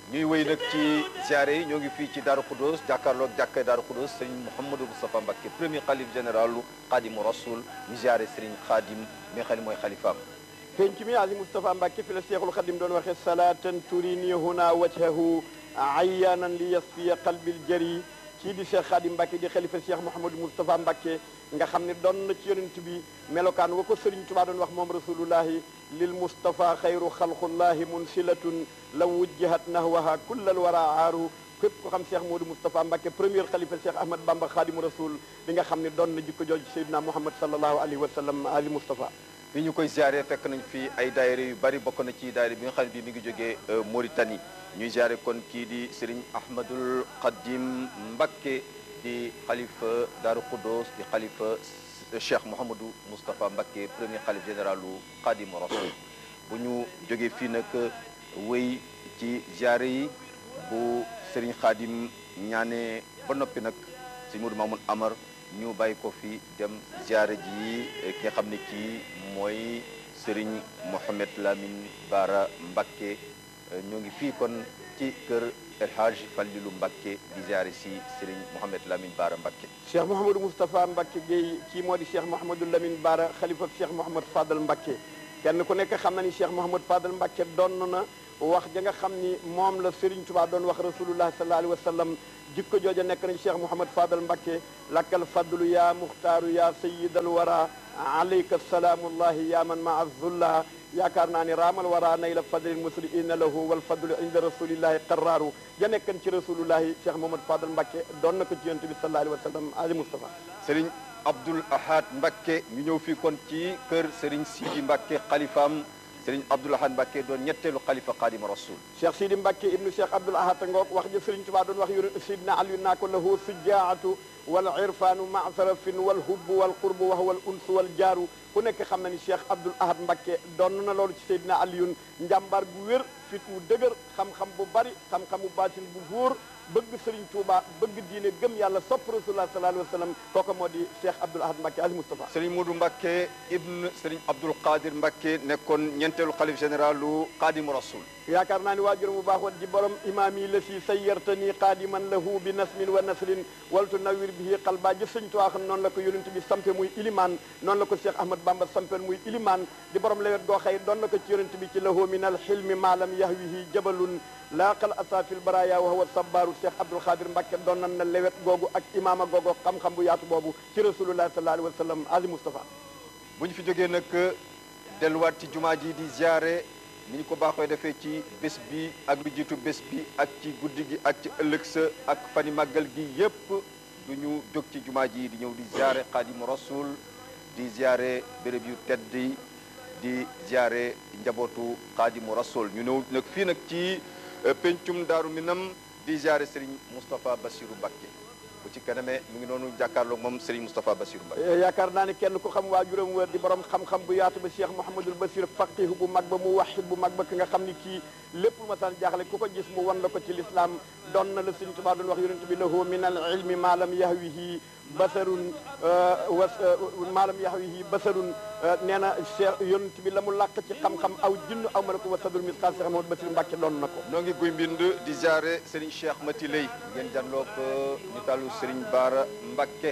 ñuy wéy nag ci ziare yi ñoo ngi fii ci Darou Khoudoss jàkkaarloog jàkkay Darou Khoudoss Serigne Mouhamadou Moustapha Mbacké premier xalif généralu Khadimu Rasoul ñu ziare Serigne Khadim mi nga xam ne mooy xalifaam penc mi ali Moustapha Mbacké fi la Seexul Xadim doon waxe salatan turini huna wajhahu ayyanan li yasfiya qalbil jari kii di Cheikh Khadim Mbacké di xalifa Cheikh Mouhamadou Moustapha Mbacké nga xam ne doon na ci yonent bi melokaan wa ko Serigne Touba doon wax moom rasulullahi lil Moustapha xayru xalqullahi munsilatun law wujjihat nahwaha kullal wara aaru képp ko xam Cheikh Modou Moustapha Mbacké premier xalifa Cheikh Ahmad Bamba Khadimu Rasul bi nga xam ne doon na jikko jooju Seydina Muhammad sallallahu alayhi wa sallam ali Moustapha fi ñu koy ziare fekk nañ fi ay daayira yu bari bokk na ci daayira bi nga xam ne bii mi ngi jógee Mauritanie ñuy ziare kon kii di Serigne Ahmadul Khadim Mbacké di xalifa Darou Khoudoss di xalifa Cheikh Mouhamadou Moustapha Mbacké premier xalif généralu Khadim Rasoul bu ñu jógee fii nag wéy ci ziare yi bu Serigne Khadim ñaanee ba noppi nag Serigne Modou Mamoun Amar ñu bàyyi ko fi dem ziare ji ki nga xam ne kii mooy Serigne Mohamed Lamine Bara Mbacké ñoo ngi fii kon ci kër El Hadj Fallilu Mbacké di ziare si Serigne Mohamed Lamine Bara Mbacké Cheikh Mouhamadou Moustapha Mbacké Guèye kii moo di Cheikh Mouhamadou Lamine Bara xalifa Cheikh Mouhamad Fadal Mbacké kenn ku nekk xam na ni Cheikh Mouhamad Fadal Mbacké doon na wax ja nga xam ni moom la Serigne Touba doon wax rasulullah sallallahu alayhi wa sallam jikko jooja nekk nañ Cheikh Mouhamad Fadal Mbacké lakkal fadlu ya muxtaaru ya sayidal wara alayka salaamullahi ya man maa zulla yaakaar naa ne raamal wara nay la fadlil musli inna lahu wal fadlu inda rasulillahi qarraaru ja nekkan ci rasulullahi Cheikh Mouhamad Fadal Mbacké doon na ko ci yonent bi sallallahu alayhi wa sallam ali Moustapha Serigne Abdoul Ahad Mbacké ñu ñëw fii kon ci kër Serigne Sidi Mbacké xalifaam Serigne Abdoul Ahad Mbacké doon ñetteelu xalifa Xaadimu Rasul Cheikh Sidi Mbacké ibnu Cheikh Abdoul Ahad ngoog wax ja Serigne Touba doon wax yonent Sidna Aliyu naa ko lahu sujaatu wal irfaanu maasarafin wal hubbu wal qurbu wa huwa al unsu wal jaaru ku nekk xam na ni Cheikh Abdoul Ahad Mbacké doon na loolu ci Seydina Aliyun njàmbaar gu wér fit wu dëgër xam-xam bu bari xam-xamu baatin bu wóor bëgg Serigne Touba bëgg diine gëm yàlla sopp rasulullah sallallahu alayhi wa sallam kooku moo di Cheikh Abdoul Ahad Mbacké Ali Moustapha Serigne Modou Mbacké ibn Serigne Abdoul Qadir Mbacké nekkoon ñeenteelu xalif généralu Xaadimu Rasul yaakaar naa ni waajuram bu baax woon di borom imaam yi la si sayyartani qaadiman lahu bi nasmin wa nasrin waltu nawir bihi qalba ji sëñ Tuubaa xam noonu la ko yonent bi sampe muy ilimaan noonu la ko Cheikh Ahmad Bamba sampel muy ilimaan di borom lewet goo xëy doon na ko ci yonent bi ci lahu min al xilmi maalam yahwihi jabalun laaqal asafil baraya wa huwa sabbaaru Cheikh Abdoul Khadir Mbacké doon nan na lewet googu ak imaama googu xam-xam bu yaatu boobu ci rasulullah sallallahu alayhi wa sallam ali Moustapha bu ñu fi jógee nag delluwaat ci jumaa ji di ziare ni ñu ko baaxoo defee ci bés bi ak lu jiitu bés bi ak ci guddi gi ak ci ëllëg sa ak fani màggal gi yépp du ñu jóg ci jumaa ji di ñëw di ziare Xaadimu Rasul di ziare béréb yu tedd yi di ziare njabootu Xaadimu Rasul ñu ñëw nag fii nag ci pencum Daaru Minam di ziare Serigne Moustapha Bassirou Mbacké bu ci kanamee mu ngi noonu jàkkaarloog moom Serigne Moustapha Bassirou Mbacké yaakaar naa ne kenn ku xam waajuram wër di borom xam-xam bu yaatu ba Cheikh Mouhamadul Basir faqih bu mag ba mu wahid bu mag ba ki nga xam ni kii lépp lu ma saan jaaxle ku ko gis mu wan la ko ci lislaam doon na la Sëriñ Tuubaa doon wax yonent bi lahu min al ilmi ma lam yahwihi basarun was maalam yahwihi basarun nee na Cheikh yonent bi la mu làq ci xam-xam aw jinn aw ma la ko wasadul misqal Cheikh Mouhamadou Basir Mbacké doon na ko noo ngi guy mbind di ziare Serigne Cheikh Mati Lay ngeen janloo ko ñu tàllu Serigne Bara Mbacké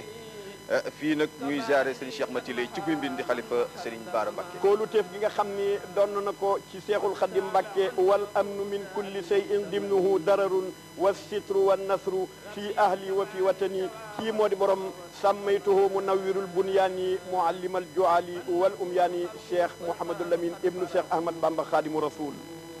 fii nag ñuy ziare Serigne Cheikh Mati Lay ci guy mbind di xalifa Serigne Bara Mbacké koolu teef gi nga xam ni doon na ko ci Seexul Xadim Mbacké wal amnu min kulli shay'in dimnuhu dararun wa sitru wa nasru fi ahli wa fi watani kii moo di borom sàmmaytuhu munawwirul bunyaani muallimal juali wal umyaani Cheikh Mouhamadou Lamine ibnu Cheikh Ahmad Bamba Khadimu Rasul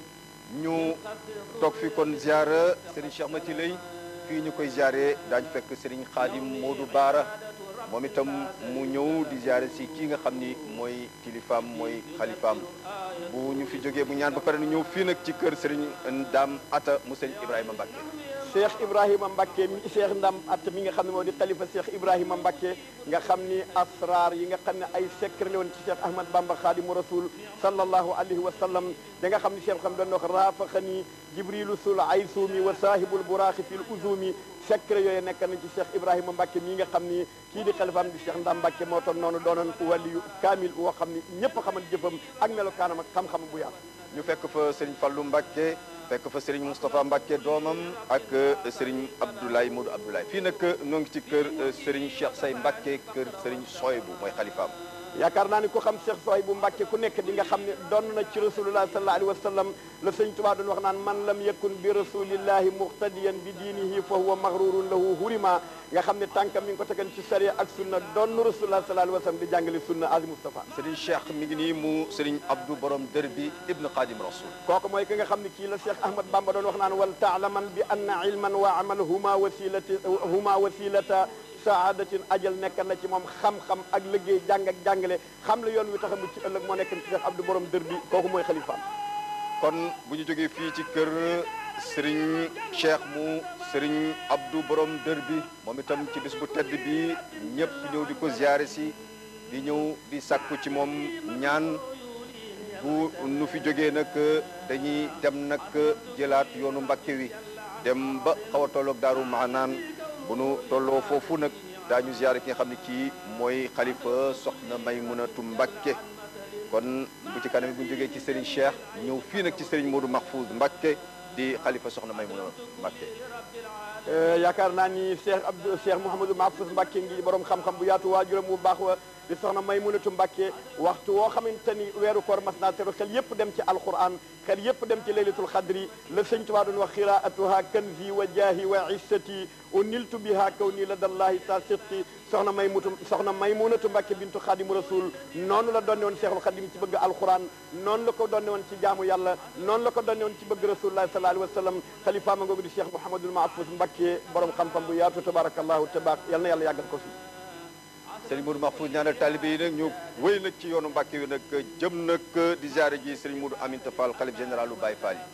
ñu toog fi kon ziara Serigne Cheikh Mati Lay fii ñu koy ziare daañu fekk Serigne Khadim Modou Bara moom itam mu ñëw di ziare si kii nga xam ni mooy kilifaam mooy xalifaam bu ñu fi jógee bu ñaan ba pare nu ñëw fii nag ci kër Serigne Ndam Atta mu Serigne Ibrahima Mbacké Cheikh Ibrahima Mbacké mi Cheikh Ndam Atta mi nga xam ne moo di xalifa Cheikh Ibrahima Mbacké nga xam ni asrar yi nga xam ne ay secret la woon ci Cheikh Ahmad Bamba Khadimu Rasul sallallahu alayhi wa sallam da nga xam ni Cheikh xam doon wax raafaxani jibrilu sul aysumi wa saahibul buraaxi fil uzumi secret yooyu nekk na ci Cheikh Ibrahima Mbacké mii nga xam ni kii di xalifaam di Cheikh Ndam Mbacké moo toon noonu doonoon waliyu kaamil woo xam ni ñëpp a xaman jëfam ak melokaanam ak xam-xam bu yaatu ñu fekk fa Serigne Fallou Mbacké fekk fa Serigne Moustapha Mbacke doomam ak Serigne Abdoulaye Modou Abdoulaye fii nag ñoo ngi ci kër Serigne Cheikh Say Mbacke kër Serigne Soybu mooy xalifaam yaakaar naa ni ku xam Cheikh Sohay bu Mbàkke ku nekk di nga xam ne doon na ci rasulullah sallallahu alayhi wa sallam la sëñ Tuubaa doon wax naan man lam yakun bi rasulillahi muqtadiyan bi diinihi fa huwa maghrurun lahu hurima nga xam ne tànkam mi ngi ko tegan ci sariya ak sunna doon na rasulullah sallallahu alayhi wa sallam di jàngale sunna azi Mustafa Serigne Cheikh mi ngi nii mu Serigne Abdou borom dër bi ibn Khadim Rasoul kooku mooy ki nga xam ne kii la Cheikh Ahmad Bamba doon wax naan wal taalaman bi anna ilman wa amal huma wasilati huma wasilata saadatin ajal nekk na ci moom xam-xam ak liggéey jàng ak jàngale xam la yoon wi tax a mucc ëllëg moo nekk ci Cheikh Abdou borom dër bi kooku mooy xalifaam kon bu ñu jógee fii ci kër Serigne Cheikh mu Serigne Abdou borom dër bi moom itam ci bis bu tedd bi ñëpp ñëw di ko ziare si di ñëw di sàkku ci moom ñaan bu nu fi jógee nag dañuy dem nag jëlaat yoonu Mbàkke wi dem ba xaw a tolloog daaru maanaan bu nu tolloo foofu nag daañu ziare ki nga xam ne kii mooy xalifa soxna Maymunatu Mbàkke kon bu ci kanam bu ñu jógee ci Serigne Cheikh ñëw fii nag ci Serigne Modou Mahfouz Mbacke di xalifa soxna Maymuna Mbacke. yaakaar naa ni Cheikh Abdou Cheikh Mouhamadou Mahfouz Mbacke ngi borom xam-xam bu yaatu waajuram bu baax wa di soxna Maymunatu Mbacke waxtu woo xamante ni weeru koor mas naa teru xel yépp dem ci alquran xel yépp dem ci laylatul xadri la sëñ Tuubaa doon wax xiraatuha kanzi wa jaahi wa issati uniltu biha kaw nii la dallahi sa siqti soxna Maymutu soxna Maymunatu Mbacke bintu xaadimu rasul noonu la doonne woon Cheikhul Xadim ci bëgg alquran noonu la ko doonne woon ci jaamu yàlla noonu la ko doonne woon ci bëgg rasulullah sallallahu alayhi wa sallam xalifa ma ngoogu di Cheikh Mouhamadul Mahfouz Mbacke borom xam-xam bu yaatu tabarakallahu tabaarak yal na yàlla yàggal ko fi Serigne Modou Mahfouz ñaanal taalibe yi nag ñu wéy nag ci yoonu Mbacke wi nag jëm nag di ziare ji Serigne Modou Aminta Fall xalif général lu Baye Fall yi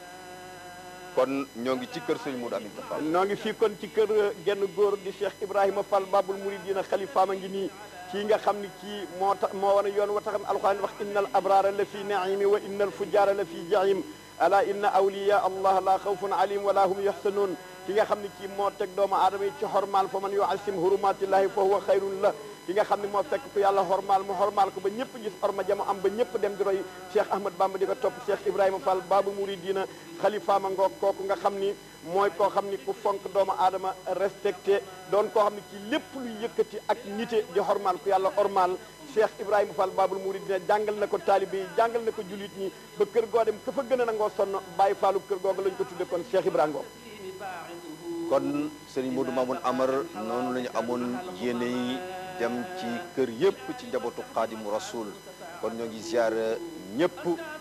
kon ñoo ngi ci kër Serigne Modou Aminta Fall. noo ngi fii kon ci kër genn góor di Cheikh Ibrahima Fall Babul Mouridina xalifaama ngi nii kii nga xam ni kii moo tax moo wane yoon wa taxam alquran wax innal abrara la fi naimi wa innal fujara la fi jahim ala inna awliya allah la xawfun alim wala hum yaxsanun ki nga xam ne kii moo teg doomu aadama yi ci xormaal fa man yuasim hurumatillahi fa huwa xayrun la ki nga xam ne moo fekk ku yàlla xormaal mu xormaal ko ba ñëpp gis orma jamo am ba ñëpp dem di roy Cheikh Ahmad Bamba di ko topp Cheikh Ibrahima Fall Babu Mouridina xalifaama ngoog kooku nga xam ni mooy koo xam ni ku fonk doomu aadama respecté doon koo xam ne kii lépp luy yëkkati ak nite di xormaal ku yàlla ormaal Cheikh Ibrahima Fall Babul Mouridina jàngal na ko taalibe yi jàngal na ko julit ñi ba kër goo dem ka fa gën a nangoo sonn bàyyi faalu kër googu lañ ko tudde kon Cheikh Ibrahima kon Serigne Modou Mamoun Amar noonu la ñu amoon yéene yi dem ci kër yëpp ci njabootu Xaadimu Rasul kon ñoo ngi ziar ñëpp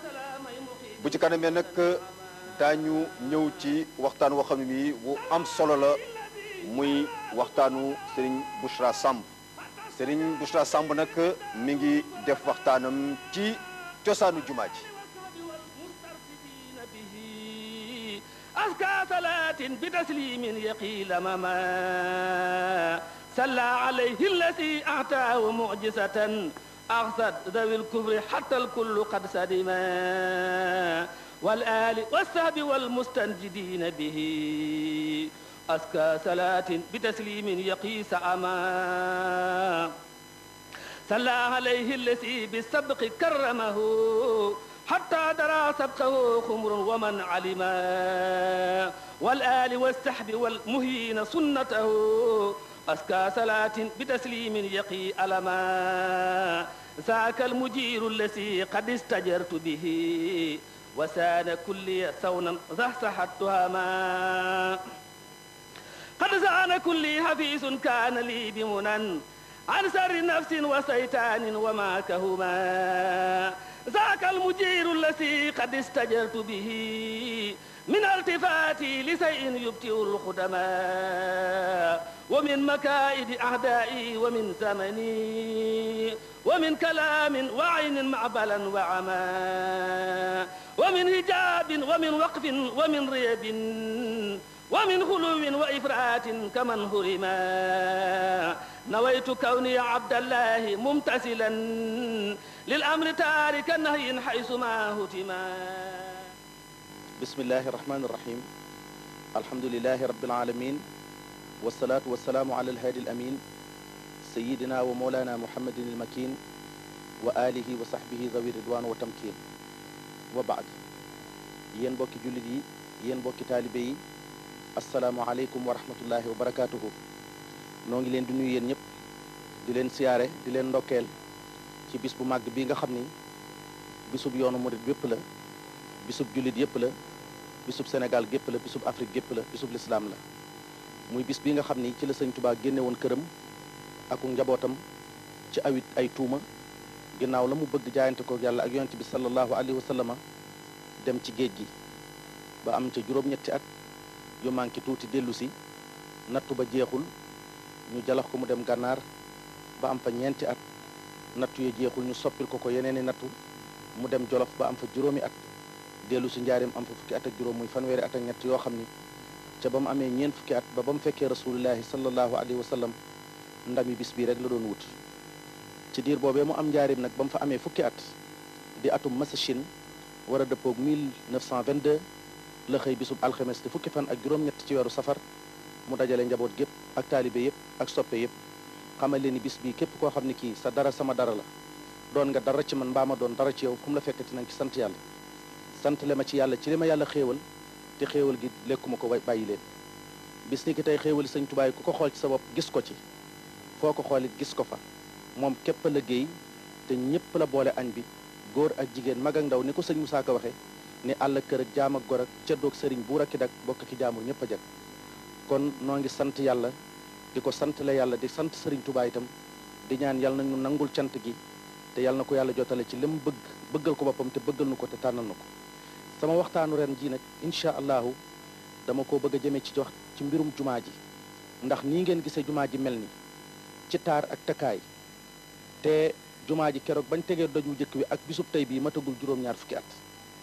bu ci kanamee nag daañu ñëw ci waxtaan woo xam ne bii bu am solo la muy waxtaanu Serigne Bouchra Samb Serigne Bouchra Samb nag mi ngi def waxtaanam ci cosaanu jumaa ji أزكى صلاة بتسليم يقيل مما صلى عليه الذي أعطاه معجزة أغصد ذوي الكفر حتى الكل قد سدما والآل والسهب والمستنجدين به أزكى صلاة بتسليم يقيس أما صلى عليه الذي بالسبق كرمه حتى درى سبقه خمر ومن علما والآل والسحب والمهين سنته أسكى صلاة بتسليم يقي ألما ذاك المجير الذي قد استجرت به وسان كل ثونا زحزحت تهما قد زان كل حفيظ كان لي بمنن عن سر نفس وسيطان وما كهما ذاك المجير الذي قد استجرت به من التفاتي لشيء يبتئ الخدماء ومن مكائد أعدائي ومن زمني ومن كلام وعين معبلا وعما ومن هجاب ومن وقف ومن ريب ومن غلو وإفرات كمن هرما نويت كوني عبد الله ممتثلا للأمر تارك نهي حيث ما هتما بسم الله الرحمن الرحيم الحمد لله رب العالمين والصلاة والسلام على الهادي الأمين سيدنا ومولانا محمد المكين وآله وصحبه ذوي الرضوان والتمكين وبعد yéen bokki jullit yi yéen bokki taalibe yi asalaamualeykum wa rahmatullahi wa barakaatuhu noo ngi leen di nuyu yéen ñëpp di leen siyaare di leen ndokkeel ci bis bu màgg bi nga xam ni bisub yoonu murit bépp la bisub jullit yépp la bisub Sénégal gépp la bisub Afrique gépp la bisub lislaam la muy bis bi nga xam ni ci la sëñ Tubaa génne woon këram aku njabootam ci awit ay tuuma ginnaaw la mu bëgg jaayante ko yàlla ak yonent bi sallallahu alayhi wa sallama dem ci géej gi ba am ca juróom-ñetti at yu manqué tuuti dellu si nattu ba jeexul ñu jalax ko mu dem gànnaar ba am fa ñeenti at nattu ya jeexul ñu soppil ko ko yeneeni nattu mu dem jolof ba am fa juróomi at dellu si njaareem am fa fukki at ak juróom muy fanweeri at ak ñett yoo xam ni ca ba mu amee ñeent fukki at ba ba mu fekkee rasulullahi sallallahu alayhi wa sallam ndami bis bii rek la doon wut ci diir boobee mu am njaareem nag ba mu fa amee fukki at di atum masachine war a dëppoog 1922 la xëy bisub alxames di fukki fan ak juróom-ñett ci weeru safar mu dajale njaboot gépp ak taalibe yépp ak soppe yépp xamal leen ni bis bii képp koo xam ne kii sa dara sama dara la doon nga dara ci man mbaa ma doon dara ci yow fu mu la fekkati nanga ci sant yàlla sant le ma ci yàlla ci li ma yàlla xéewal te xéewal gi lekkuma ko bàyyi leen bis ni ki tey xéewali sëñ tubaay ku ko xool ci sa bopp gis ko ci foo ko xoolit gis ko fa moom képp la géey te ñépp la boole añ bi góor ak jigéen mag ak ndaw ni ko sëñ Moussa Ka waxe ni àll kër ak jaam ak gor ak ceddoog sëriñ buur ak ki dak bokk ki jaamur ñépp a jag kon noo ngi sant yàlla di ko sant la yàlla di sant sëriñ Tuubaa itam di ñaan yàlla nañu nangul cant gi te yàlla na ko yàlla jotale ci lim bëgg bëggal ko boppam te bëggal nu ko te tànnal na ko sama waxtaanu ren ji nag incha allahu dama ko bëgg a jëmee ci jox ci mbirum jumaa ji ndax nii ngeen gisee jumaa ji mel ni ci taar ak takkaay te jumaa ji keroog bañ tegee doj mu njëkk bi ak bisub tey bii matagul juróom-ñaar fukki at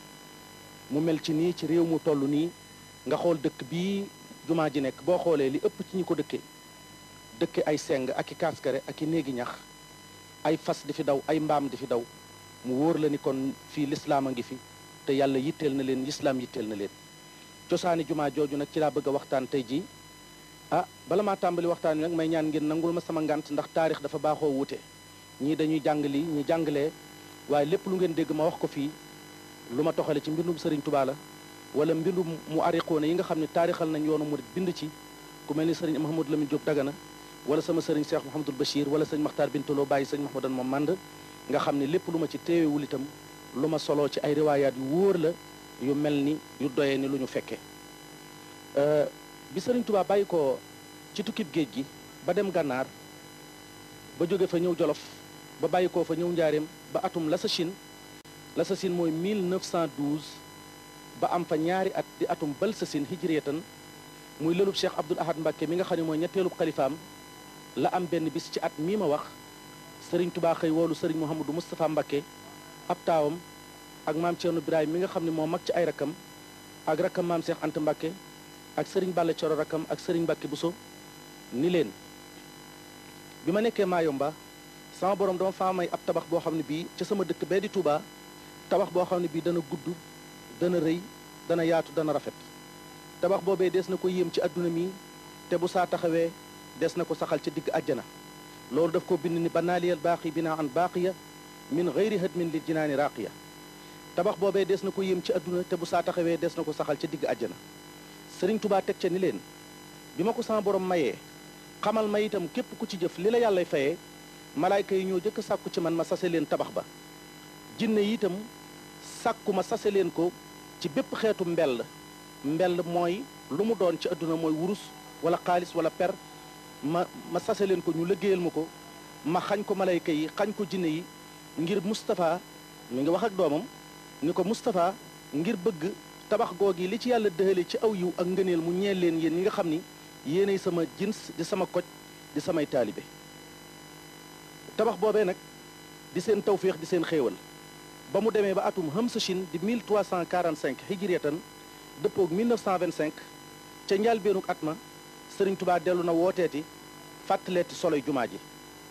mu mel ci nii ci réew mu toll nii nga xool dëkk bii jumaa ji nekk boo xoolee li ëpp ci ñi ko dëkkee dëkke ay seng ak i kaaskare ak i néegi ñax ay fas di fi daw ay mbaam di fi daw mu wóor la ni kon fii lislaam a ngi fi te yàlla yitteel na leen lislaam yitteel na leen cosaani jumaa jooju nag ci laa bëgg a waxtaan tey jii ah bala maa tàmbali waxtaan wi nag may ñaan ngeen nangul ma sama ngant ndax taarix dafa baaxoo wuute ñii dañuy jàng lii ñi jàngalee waaye lépp lu ngeen dégg ma wax ko fii lu ma toxale ci mbindum sëriñ Tuubaa la wala mbindum mu ariqoona yi nga xam ne taarixal nañ yoonu murit bind ci ku mel ni sëriñ Mahamadou Lamine Diop Dagana wala sama sëriñ Cheikh Mouhamadul Bachir wala sëñ Makhtar Bintaloo bàyyi sëñ Mahamadan moom mànd nga xam ne lépp lu ma ci téewewul itam lu ma soloo ci ay riwaayaat yu wóor la yu mel ni yu doyee ni lu ñu fekke bi sëriñ Tuubaa bàyyi ko ci tukkib géej gi ba dem gànnaar ba jóge fa ñëw jolof ba bàyyi koo fa ñëw njaareem ba atum la sa Chine la sa Chine mooy 1912 ba am fa ñaari at di atum bal sa Chine hijriyatan muy lëlub Cheikh Abdoul Ahad Mbacké mi nga xam ne mooy ñetteelub xalifaam la am benn bis ci at mii ma wax sëriñ Tubaa xëy woolu sëriñ Mouhamadou Moustapha Mbacké ab taawam ak maam Thierno Birahim mi nga xam ne moo mag ci ay rakkam ak rakkam maam Cheikh Anta Mbacké ak sëriñ Balla Coro rakkam ak sëriñ Mbacké Bousso ni leen bi ma nekkee Mayomba sama borom dama faa may ab tabax boo xam ne bii ca sama dëkk bee di Touba tabax boo xam ne bii dana gudd dana rëy dana yaatu dana rafet tabax boobee des na ko yéem ci adduna mi te bu saa taxawee des na ko saxal ca digg àjjana loolu daf ko bind ni banaaliyal baaqi binaa an baaqiya min gayri hadmin lil jinaani raaqiya tabax boobee des na ko yéem ci adduna te bu saa taxawee des na ko saxal ca digg àjjana sëriñ Touba teg ca ni leen bi ma ko sama borom mayee xamal ma itam képp ku ci jëf li la yàllay fayee malaayka yi ñoo jëkk sàkku ci man ma sase leen tabax ba jinne yi itam sàkku ma sase leen ko ci bépp xeetu mbell mbell mooy lu mu doon ci àdduna mooy wurus wala xaalis wala per ma ma sase leen ko ñu liggéeyal ma ko ma xañ ko malayka yi xañ ko jinne yi ngir Moustapha mi ngi wax ak doomam ni ko Moustapha ngir bëgg tabax googi li ci yàlla dëhale ci aw yiw ak ngëneel mu ñeel leen yéen ñi nga xam ni yéenay sama jins di sama koj di samay taalibe tabax boobee nag di seen tawféex di seen xéewal ba mu demee ba atum Hamsa Chine di 1345 hijriyatan dëppoog 1925 ca njàlbeenuk at ma sëriñ Tubaa dellu na wooteeti fàttaleeti soloy jumaa ji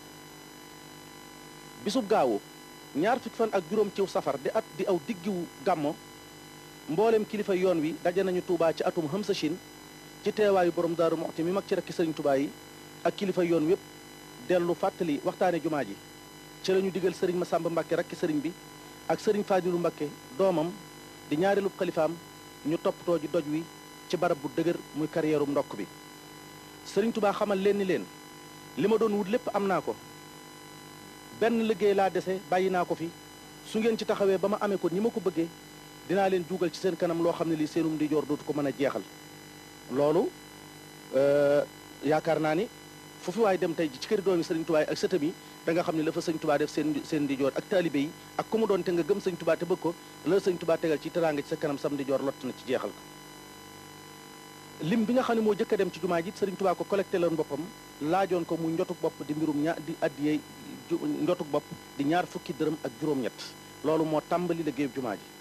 bisub gaawu ñaar fukki fan ak juróom ciw safar di at di aw diggiwu gàmmo mboolem kilifa yoon wi daje nañu Tuubaa ci atum Hamsa Chine ci teewaayu borom Daaru Muxti mi mag ci rekki sëriñ Tubaa yi ak kilifa yoon wépp dellu fàttali waxtaane jumaa ji ci la ñu digal sëriñ Masamba Mbàkke rakki sëriñ bi ak sëriñ Faadilu Mbàkke doomam di ñaareelub xalifaam ñu toppatoo ji doj wi ci barab bu dëgër muy carrière ndokk bi sëriñ tubaa xamal leen ni leen li ma doon wut lépp am naa ko benn liggéey laa dese bàyyi naa ko fi su ngeen ci taxawee ba ma amee ko ni ma ko bëggee dinaa leen juugal ci seen kanam loo xam ne lii seenum di joor dootu ko mën a jeexal loolu yaakaar naa ni fu fi waay dem tey ci këri doomi sëriñ tubaa yi ak sëtam yi da nga xam ne la fa sëñ tubaa def seen seen di joor ak taalibe yi ak ku mu doon te nga gëm sëñ tubaa te bëgg ko la sëñ tubaa tegal ci teraanga ci sa kanam sam di joor lott na ci jeexal ko lim bi nga xam ne moo jëkk a dem ci jumaa ji sëriñ tubaa ko collecté loon boppam laajoon ko mu njotuk bopp di mbirum ñaar di addiyee njotuk bopp di ñaar fukki dërëm ak juróom-ñett loolu moo tàmbali liggéeyub jumaa ji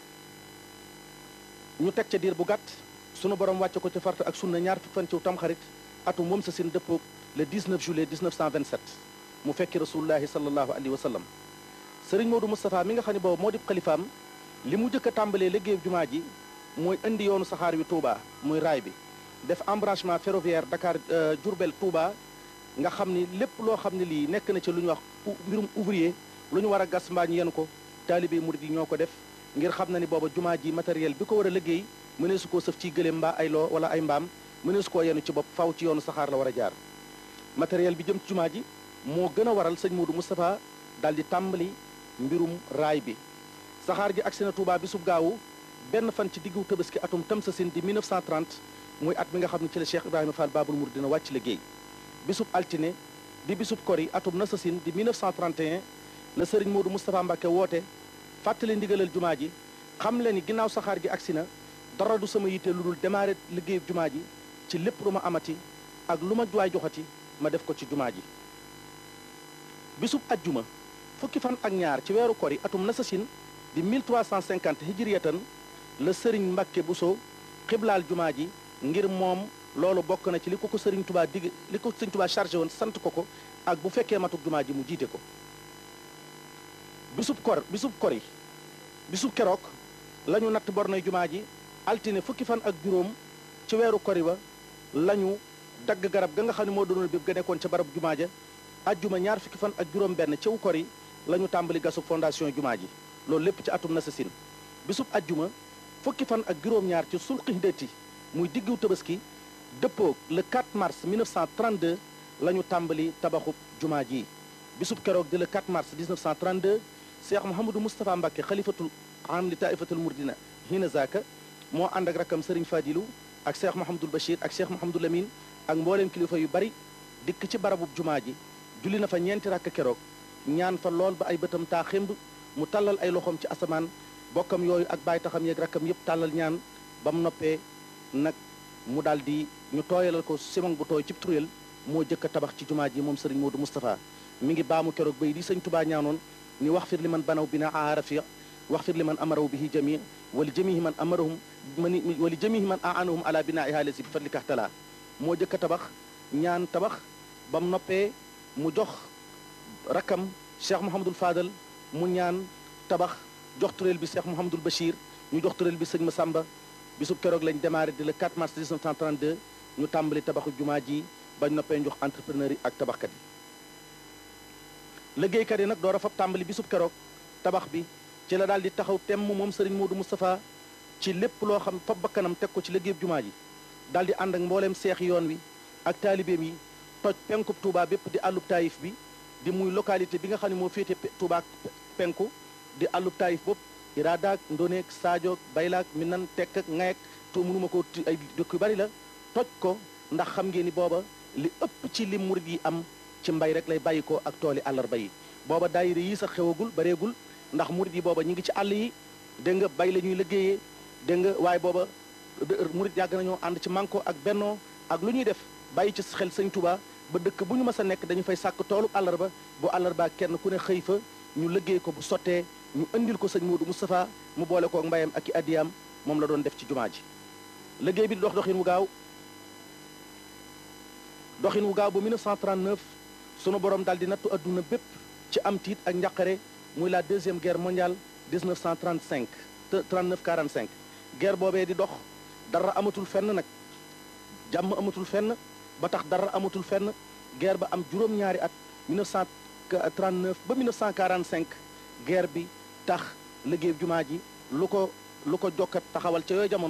ñu teg ca diir bu gàtt sunu borom wàcce ko ci farta ak sunna ñaar fukki fan ci tamxarit atum moom sa sin dëppoog le 19 juillet 1927 mu fekki rasulullahi sallallahu alayhi wa sallam sëriñ Modou Moustapha mi nga xam ne boobu moo di xalifaam li mu jëkk a tàmbalee liggéeyub jumaa ji mooy indi yoonu saxaar wi Touba muy raay bi def embranchement ferroviaire Dakar Diourbel Touba nga xam ni lépp loo xam ne lii nekk na ci lu ñu wax mbirum ouvrier lu ñu war a gas mbaa ñu yenu ko taalibe murid yi ñoo ko def ngir xam na ni booba jumaa ji matériel bi ko war a liggéey mënee su koo sëf ci gëléem mbaa ay loo wala ay mbaam mënee su koo yenu ci bopp faw ci yoonu saxaar la war a jaar matériel bi jëm ci jumaa ji moo gën a waral sëñ Modou Moustapha daal di tàmbali mbirum raay bi saxaar gi agsi na Touba bi sub gaawu benn fan ci diggu tabaski atum tamsasin di 1930 muy at mi nga xam ne ci la Cheikh Ibrahima Fall Babul Mouride dina wàcc liggéey bisub altine di bisub kori atum nasasin di 1931 la sëriñ Modou Moustapha Mbacke woote fàttali ndigalal jumaa ji xam le ni ginnaaw saxaar gi agsi na dara du sama yitte lu dul démarrer liggéeyub jumaa ji ci lépp lu ma amati ak lu ma juwaay joxati ma def ko ci jumaa ji bisub ajjuma fukki fan ak ñaar ci weeru kori atum nasasin di 1350 hijriyatan la sëriñ Mbacke Bousso xiblaal jumaa ji ngir moom loolu bokk na ci li ko ko sëriñ tubaa digg li ko sëriñ tubaa chargé woon sant ko ko ak bu fekkee matuk jumaa ji mu jiite ko bisub kor bisub kori bisub keroog la ñu natt bornoy jumaa ji altine fukki fan ak juróom ci weeru kori ba la ñu dagg garab ga nga xam ne moo doonul bépp ga nekkoon ca barab jumaa ja ajjuma ñaar fukki fan ak juróom benn ciw kori la ñu tàmbali gasub fondation jumaa ji loolu lépp ci atum nasasin bisub ajjuma fukki fan ak juróom-ñaar ci sulqindati muy diggu tabaski dëppoog le 4 mars 1932 la ñu tàmbali tabaxub jumaa ji bisub keroog di le 4 mars 1932 cheikh mouhamadou moustapha mbàkke xalifatul am li taifatul murdina hina zaka moo ànd ak rakkam sëriñ fadilu ak cheikh mouhamadul bachir ak cheikh mouhamadul amin ak mbooleem kilifa yu bari dikk ci barabub jumaa ji julli na fa ñeenti rakk keroog ñaan fa lool ba ay bëtam taa xémb mu tàllal ay loxoom ci asamaan bokkam yooyu ak bàyyi taxam yeeg rakkam yépp tàllal ñaan ba mu noppee nag mu daal di ñu tooyalal ko simon bu tooy cib tureel moo jëkk a tabax ci jumaa ji moom sëriñ Modou Moustapha mi ngi baamu keroog bay di sëñ Tubaa ñaanoon ni wax fir li man banaw bina aarafiya wax fir li man amaraw bihi jami wali jamihi man amarahum man wali jamihi man aanahum ala bina ihaalasi bi fadlika tala moo jëkk a tabax ñaan tabax ba mu noppee mu jox rakkam Cheikh Mouhamadul Fadal mu ñaan tabax jox tureel bi Cheikh Mouhamadul Bachir ñu jox tureel bi sëñ Massamba bisub keroog lañ démarré di le 4 mars 1932 ñu tàmbali tabaxu jumaa ji bañ noppee jox entrepreneur yi ak tabaxkat yi liggéeykat yi nag door a fab tàmbali bisub keroog tabax bi ci la daal di taxaw temm moom Serigne Modou Moustapha ci lépp loo xam fab bakkanam teg ko ci liggéeyub jumaa ji daal di ànd ak mbooleem seex yoon wi ak taalibeem yi toj penkub Touba bépp di àllub taayif bi di muy localité bi nga xam ne moo féete Touba penku di àllub taayif bopp iraadaak ndoneek sadio baylaak minan tekk ak ngayek to mënuma ko ay dëkk yu bari la toj ko ndax xam ngeen ni booba li ëpp ci li murid yi am ci mbay rek lay bàyyi ko ak tooli àllarba yi booba daayira yi sax xewagul bareegul ndax murid yi booba ñi ngi ci àll yi dégg nga bay la ñuy liggéeyee dégg nga waaye booba murid yàgg nañoo ànd ci manko ak bennoo ak lu ñuy def bàyyi ci xel sëñ Touba ba dëkk bu ñu mës a nekk dañu fay sàkk toolu àllarba bu àllarba kenn ku ne xëy fa ñu liggéey ko bu sottee ñu indil ko sëñ Modou Moustapha mu boole ko mbayam ak i addiyaam moom la doon def ci jumaa ji liggéey bi di dox doxin wu gaaw doxin wu gaaw bu 1939 sunu borom daal di nattu adduna bépp ci am tiit ak njaqare muy la deuxième guerre mondiale 1935 39 45 guerre boobee di dox dara amatul fenn nag jàmm amatul fenn ba tax dara amatul fenn guerre ba am juróom-ñaari at 1939 ba 1945 guerre bi tax liggéey jumaa ji lu ko lu ko jokkat taxawal ca yooyu jamono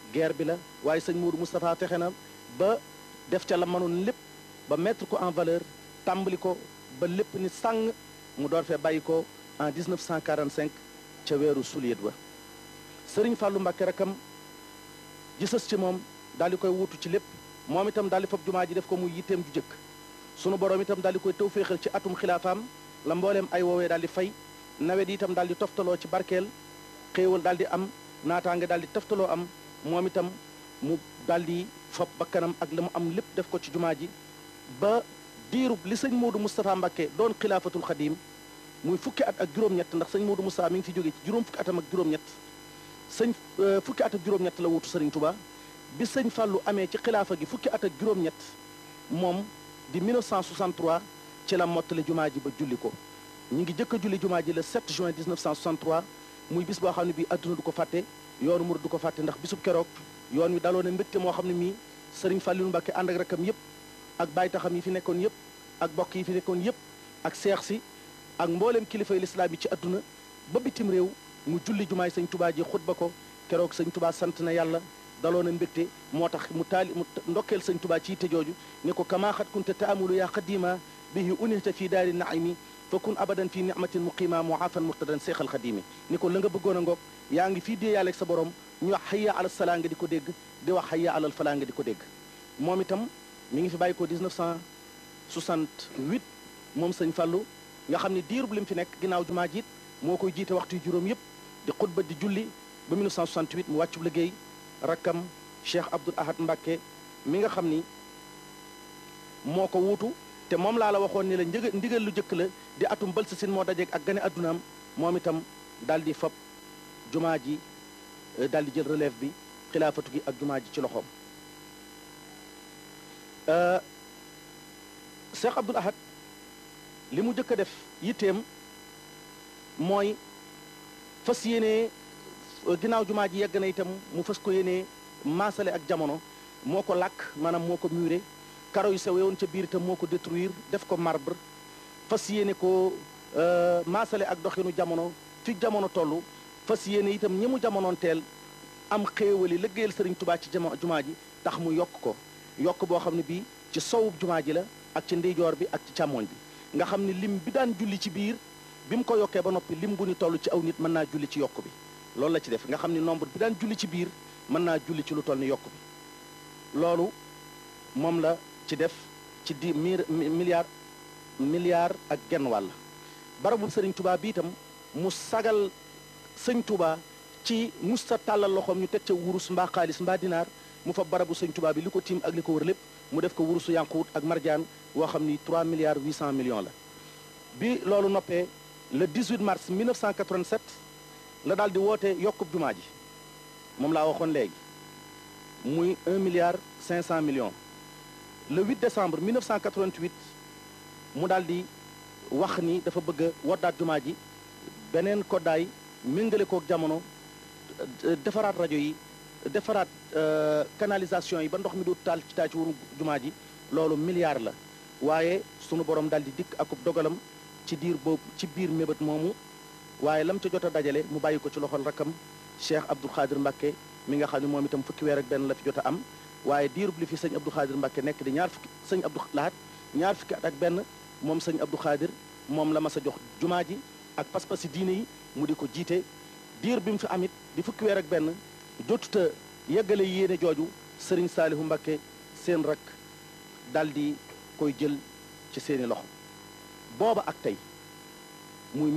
guerre bi la waaye sëñ Moudou Moustapha fexe na ba def ca la mënoon lépp ba mettre ko en valeur tàmbali ko ba lépp ni sàng mu door fee bàyyi ko en 1945 ca weeru suliet ba sëriñ Fallou Mbacké rakam gisës ci moom daal di koy wuutu ci lépp moom itam daal di fab jumaa ji def ko muy yitteem ju jëkk sunu borom itam daal di koy taw féexal ci atum xilaafaam la mbooleem ay woowee daal di fay nawet yi itam daal di toftaloo ci barkeel xéewal daal di am naataange daal di toftaloo am moom itam mu daal di fab bakkanam ak la mu am lépp def ko ci jumaa ji ba diirub li sëñ Modou Moustapha Mbacké doon xilaafatul xadiim muy fukki at ak juróom-ñett ndax sëñ Modou Moustapha mi ngi fi jóge ci juróom fukki atam ak juróom-ñett sëñ fukki at ak juróom-ñett la wuutu sëriñ Touba bi sëñ Fallou amee ci xilaafa gi fukki at ak juróom-ñett moom di 1963 ci la mottali jumaa ji ba julli ko ñu ngi jëkk a julli jumaa ji le 7 juin 1963 muy bis boo xam ne bii adduna du ko fàtte yoonu murid du ko fàtte ndax bisub keroog yoon wi daloo ne mbégte moo xam ne mii sëriñ Fallou Mbacké ànd ak rakam yëpp ak bàyyi taxam yi fi nekkoon yëpp ak bokk yi fi nekkoon yëpp ak seex si ak mbooleem kilifay lislaam yi ci adduna ba bitim réew mu julli jumaay sëñ Touba ji xutba ko keroog sëñ Touba sant na yàlla daloo na mbégte moo tax mu taali mu ndokkeel sëñ Touba ci yitte jooju ne ko kama xat kunta taamulu yaa qadima bihi unihta fi daari naimi fa kun abadan fi nicmatin muqima muafan murtadan seexal xadimi ni ko la nga bëggoon a ngoog yaa ngi fii dee yàlla ak sa borom ñu wax xayya alal salaa nga di ko dégg di wax xayya alal falaa nga di ko dégg moom itam mi ngi fi bàyyi ko 1968 moom sëñ Fallou nga xam ne diirub lim fi nekk ginnaaw jumaa jiit moo koy jiite waxtu yu juróom yëpp di xutba di julli ba 1968 mu wàccu liggéey rakkam Cheikh Abdoul Ahad Mbacké mi nga xam ni moo ko wuutu te moom laa la waxoon ni la njëg ndigal lu jëkk la di atum bël sa sin moo dajeeg ak gane addunaam moom itam daal di fab jumaa ji daal di jël relève bi xilaafatu gi ak jumaa ji ci loxoom Cheikh Abdoul Ahad li mu jëkk a def yitteem mooy fas yéene ginnaaw jumaa ji yegg na itam mu fas ko yéene maasale ak jamono moo ko làkk maanaam moo ko muré karo yu sew yoon ca biir itam moo ko détruire def ko marbre fas yéene ko maasale ak doxinu jamono fi jamono toll fas yéene itam ñi mu jamonoon teel am xéewali liggéeyal sëriñ tubaa ci jama jumaa ji tax mu yokk ko yokk boo xam ne bii ci sowub jumaa ji la ak ci ndeyjoor bi ak ci càmmooñ bi nga xam ne lim bi daan julli ci biir bi mu ko yokkee ba noppi lim bu ni toll ci aw nit mën naa julli ci yokk bi loolu la ci def nga xam ne nombre bi daan julli ci biir mën naa julli ci lu toll ni yokk bi loolu moom la ci def ci di mir milliard milliard ak genn wàll barabu sëriñ Touba bi itam mu sagal sëñ Touba ci musta tàllal loxoom ñu teg ca wurus mbaa xaalis mbaa dinaar mu fa barabu sëñ Touba bi li ko tiim ak li ko wër lépp mu def ko wurusu yanquut ak marjaan woo xam ni 3 milliards 800 millions la bi loolu noppee le 18 mars 1987 la daal di woote yokkub jumaa ji moom laa waxoon léegi muy 1 milliard 500 millions le 8 décembre 1988 mu daal di wax ni dafa bëgg a woddaat jumaa ji beneen koddaay méngale kook jamono defaraat rajo yi defaraat canalisation yi ba ndox mi du taal ci taal ci wuru jumaa ji loolu milliard la waaye sunu borom daal di dikk akub dogalam ci diir boobu ci biir mébét moomu waaye lam ca jot a dajale mu bàyyi ko ci loxol rakkam Cheikh Abdoul Khadir Mbacké mi nga xam ne moom itam fukki weer ak benn la fi jot a am waaye diirub li fi sëñ Abdou Khadir Mbacké nekk di ñaar fukki sëñ Abdou Lahat ñaar fukki at ak benn moom sëñ Abdou Khadir moom la mas a jox jumaa ji ak pas-pasi diine yi mu di ko jiite diir bi mu fi amit di fukki weer ak benn jotuta yeggale yéene jooju sëriñ Saalihu Mbacké seen rak dal di koy jël ci seeni loxo booba ak tey muy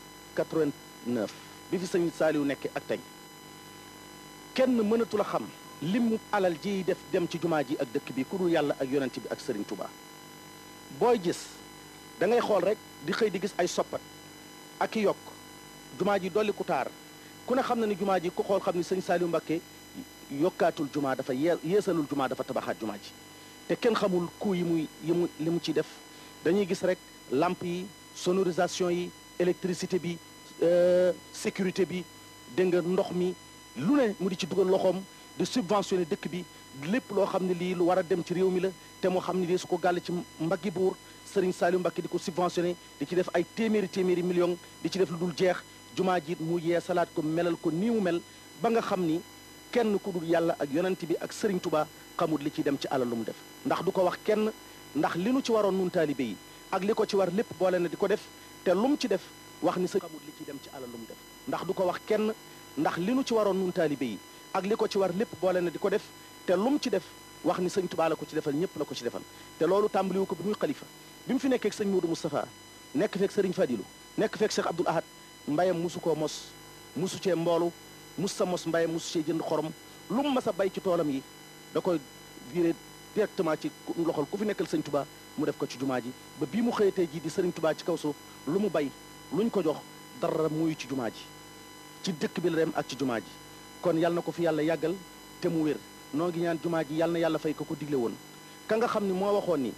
1989 bi fi sëñ Saalihu nekkee ak tey kenn mënatul a xam limu alal ji def dem ci jumaa ji ak dëkk bi ku dul yàlla ak yonent bi ak sëriñ Touba booy gis da ngay xool rek di xëy di gis ay soppat ak i yokk jumaa ji dolli ku taar ku ne xam na ni jumaa ji ku xool xam ni sëñ Saliou Mbacké yokkaatul jumaa dafa yee yeesalul jumaa dafa tabaxaat jumaa ji te kenn xamul coût yi muy yi mu li mu ciy def dañuy gis rek lampe yi sonorisation yi électricité bi sécurité bi dégg nga ndox mi lu ne mu di ci dugal loxoom di subventionné dëkk bi lépp loo xam ne lii lu war a dem ci réew mi la te moo xam ne lii su ko gàll ci mbaggi buur Serigne Saliou Mbacké di ko subventionné di ci def ay téeméeri téeméeri millions di ci def lu dul jeex jumaa ji mu yee salaat ko melal ko nii mu mel ba nga xam ni kenn ku dul yàlla ak yonent bi ak sëriñ tubaa xamul li ciy dem ci alal lu mu def ndax du ko wax kenn ndax li nu ci waroon nun taalibe yi ak li ko ci war lépp boole na di ko def te lu mu ci def wax ni sëñ xamul li ciy dem ci alal lu mu def ndax du ko wax kenn ndax li nu ci waroon nun taalibe yi ak li ko ci war lépp boole na di ko def te lu mu ci def wax ni sëñ tubaa la ko ci defal ñëpp la ko ci defal te loolu tàmbaliwu ko bi muy xalifa bi mu fi nekkee ak sëñ Modou Moustapha nekk feek sëriñ Fadilu nekk feek Cheikh Abdoul Ahad mbayam musu koo mos musu cee mboolu mus sa mos mbayam musu cee jënd xorom lu mu mas a bay ci toolam yi da koy viré directement ci loxol ku fi nekkal sëñ tubaa mu def ko ci jumaa ji ba bii mu xëyatee ji di sëriñ tubaa ci kaw suuf lu mu bay luñ ko jox dara muy ci jumaa ji ci dëkk bi la dem ak ci jumaa ji kon yal na ko fi yàlla yàggal te mu wér noo ngi ñaan jumaa ji yal na yàlla fay ko ko digle woon ka nga xam ni moo waxoon ni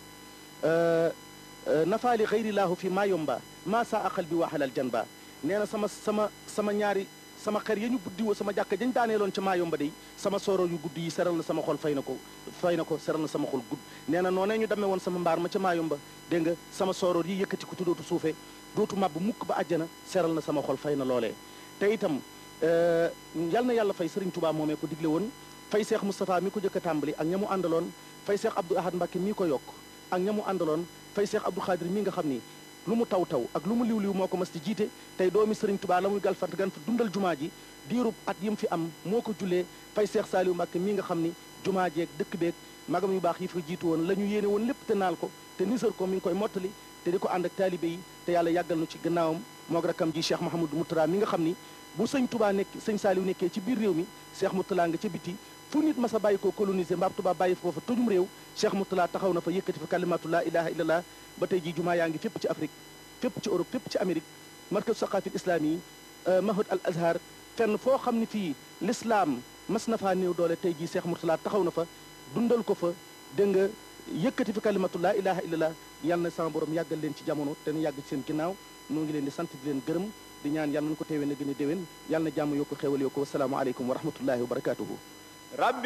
nafaali xayrillaahu fi maa yomba maa saa aqal bi waxalal jan ba nee na sama sama sama ñaari sama xer ya ñu buddi woo sama jàkka dañ daaneeloon ca maa yomba day sama sooro yu gudd yi seral na sama xol fay na ko fay na ko seral na sama xol gudd nee na noonee ñu demee woon sama mbaar ma ca maa yomba dégg nga sama sooroor yi yëkkati ko tuddootu suufee dootu màbb mukk ba àjjana seral na sama xol fay na loolee te itam yal na yàlla fay Sëriñ Tuubaa moomee ko digle woon fay Seex Moustapha mi ko jëkk a tàmbali ak ña mu àndaloon fay Seex Abdou Ahad Mbàkke mii ko yokk ak ña mu àndaloon fay Seex Abdou Xaadir mi nga xam ni lu mu taw taw ak lu mu liw liw moo ko mas di jiite tey doomi Sëriñ Tuubaa la muy galfat gan fa dundal jumaa ji diirub at yi mu fi am moo ko jullee fay Seex Saaliw Mbàkke mi nga xam ni jumaa jeeg dëkk beeg magam yu baax yi fa jiitu woon la ñu yéene woon lépp te naal ko te nisar ko mi ngi koy mottali te di ko ànd ak taalibe yi te yàlla yàggal nu ci gannaawam moog rakkam ji Cheikh Mahamadou Moutara mi nga xam ni bu sëñ Touba nekk sëñ Saaliw nekkee ci biir réew mi Cheikh Moutala nga ca biti fu nit mas a bàyyi ko colonisé mbaab Touba bàyyi ko fa tojum réew Cheikh Moutala taxaw na fa yëkkati fa kalimatu laa ilaha illallah ba tey ji jumaa yaa ngi fépp ci Afrique fépp ci Europe fépp ci Amérique markaz saqafil islami yi mahad al azhar fenn foo xam ne fii l'islam mas na faa néew doole tey jii Cheikh Moutala taxaw na fa dundal ko fa dégg nga yëkkati fi kalimatu laa ilaha illallah yal na sama borom yàggal leen ci jamono te nu yàgg ci seen ginnaaw noo ngi leen di sant di leen gërëm di ñaan yal nañu ko teewee na gën a déwén yal na jàmm yokku xéwal yokku wassalaamu aleykum wa rahmatullahi wa barakatuhu